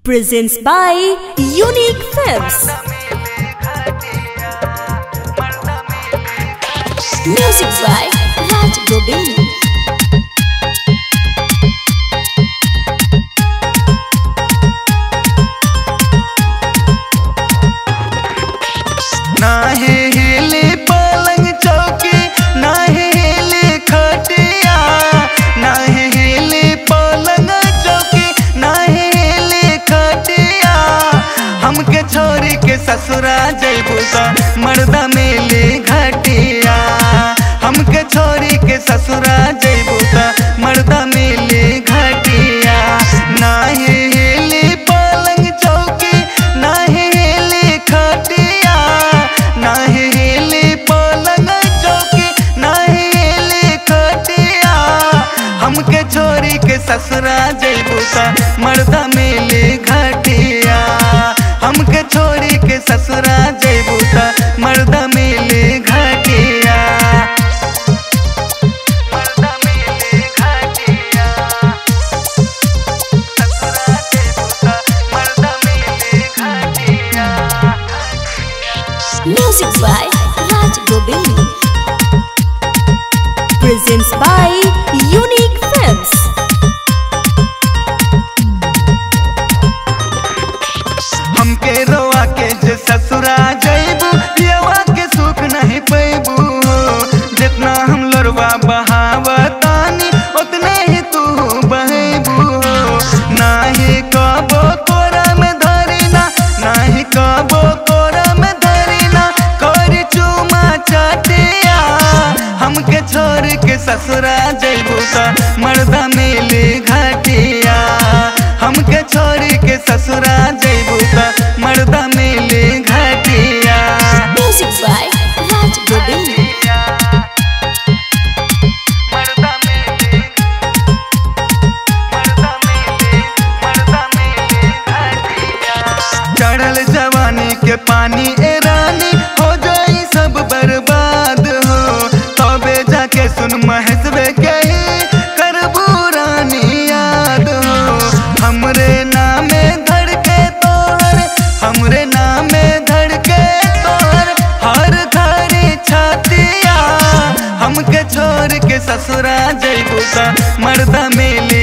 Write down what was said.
presents by Unique Films. Music by Raj Govind. नाहे हिले पलंग चौकी नाहे हिले खटिया नाहे हिले पलंग चौकी नाहे हिले खटिया हमके छोरी के ससुरा जैबू त मर्दा मेले घटिया हमके छोरी के ससुरा जैबू त मर्दा मेले घटिया नाहे हिले पलंग चौकी नाहे हिले खटिया नाहे हिले पलंग चौकी नाहे हिले खटिया हमके छोरी के ससुरा जैबू त मर्दा मेले घटिया हमके छोरी के ससुरा जैबू त मर्दा मेले घटिया मर्दा मेले घटिया ससुरा जैबू त मर्दा मेले घटिया Music by Raj Govind. Presents by Unique Films. हमके रोआ के जे ससुरा जैबू पियवा के सुख नहीं पैबू जितना हम लड़वा बहावतानी उतने ही तू बहेबू नाही कबो तोरा में धरिना नाही कबो तोरा में धरिना कर चुमा चटिया हमके छोड़ के ससुरा जैबू त मर्दा मेले घटिया हमके छोड़ के ससुरा जैबू त मर्दा मेले घटिया Music by Raj Govind. मर्दा मेले मर्दा मेले मर्दा मेले घटिया चढ़ल जवानी के पानी ए रानी हो जाई सब बर्बाद हो तबे जाके सुन महेशवे कही करबू रानी याद हो हमरे नामे धड़के तोहर हमरे नामे धड़के तोहर हर घड़ी छातिया हमके छोड़ के ससुरा जैबू त मर्दा मेले